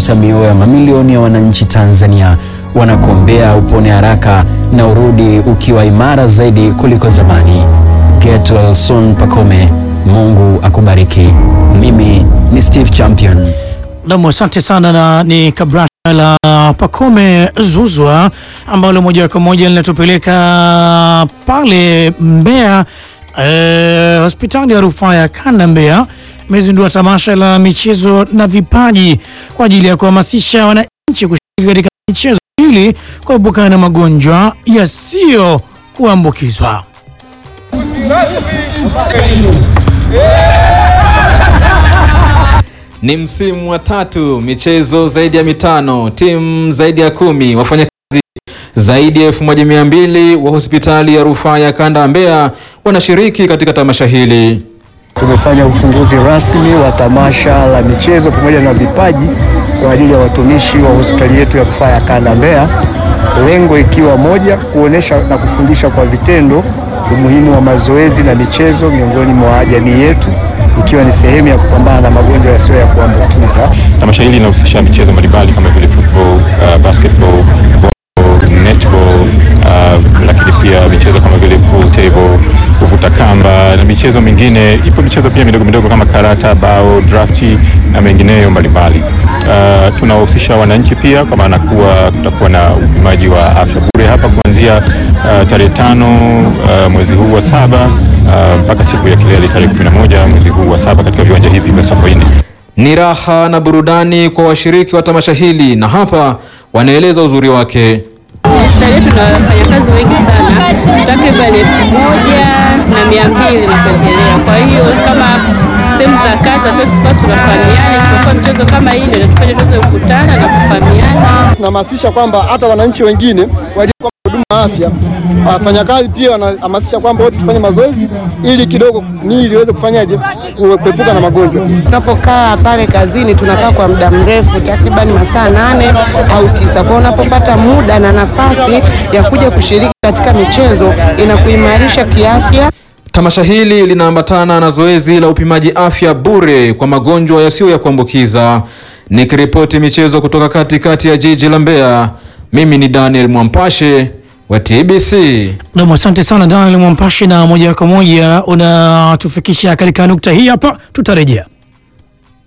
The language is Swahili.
umegusa mioyo ya mamilioni ya wananchi Tanzania, wanakuombea upone haraka na urudi ukiwa imara zaidi kuliko zamani. Get well soon Pacome, Mungu akubariki. Mimi ni Steve Champion. Nam, asante sana, na ni kabrasha la Pacome Zuzwa ambalo moja kwa moja linatupeleka pale Mbeya. Eh, hospitali ya rufaa ya kanda Mbeya imezindua tamasha la michezo na vipaji kwa ajili ya kuhamasisha wananchi kushiriki katika michezo ili kuepukana na magonjwa yasiyo kuambukizwa. Ni msimu wa tatu, michezo zaidi ya mitano, timu zaidi ya kumi, wafanyakazi zaidi ya elfu moja mia mbili wa hospitali ya rufaa ya kanda ya Mbeya wanashiriki katika tamasha hili. Tumefanya ufunguzi rasmi wa tamasha la michezo pamoja na vipaji kwa ajili ya watumishi wa hospitali yetu ya rufaa ya kanda Mbeya, lengo ikiwa moja, kuonesha na kufundisha kwa vitendo umuhimu wa mazoezi na michezo miongoni mwa jamii yetu, ikiwa ni sehemu ya kupambana na magonjwa yasiyo ya kuambukiza. Tamasha hili linahusisha michezo mbalimbali kama vile football, uh, basketball, volleyball, netball, uh, lakini pia michezo kama vile pool table, kuvuta kamba na michezo mingine. Ipo michezo pia midogo midogo kama karata, bao, drafti na mengineyo mbalimbali. Uh, tunawahusisha wananchi pia kwa maana kuwa kutakuwa na upimaji wa afya bure hapa kuanzia uh, tarehe tano uh, mwezi huu wa saba uh, mpaka siku ya kilele tarehe 11 mwezi huu wa saba katika viwanja hivi vya Sokoine. Ni raha na burudani kwa washiriki wa tamasha hili, na hapa wanaeleza uzuri wake. Hospitali yetu na wafanyakazi wengi sana, takriban elfu moja na mia mbili na kuendelea. Kwa hiyo kama sehemu za kazi hatuwezi kuwa tunafahamiana, isipokuwa michezo kama hii ndio inatufanya tuweze kukutana na kufahamiana. Tunahamasisha kwamba hata wananchi wengine wajue kwamba huduma ya afya, wafanyakazi pia wanahamasisha kwamba wote tufanye mazoezi ili kidogo miili iweze kufanyaje kuepuka na magonjwa. Tunapokaa pale kazini tunakaa kwa muda mrefu takribani masaa nane au tisa. Kwa unapopata muda na nafasi ya kuja kushiriki katika michezo inakuimarisha kiafya. Tamasha hili linaambatana na zoezi la upimaji afya bure kwa magonjwa yasiyo ya kuambukiza. Nikiripoti michezo kutoka katikati ya jiji la Mbeya, mimi ni Daniel Mwampashe wa TBC. Nam, asante sana Daniel Mwampashi, na moja kwa moja unatufikisha katika nukta hii hapa, tutarejea.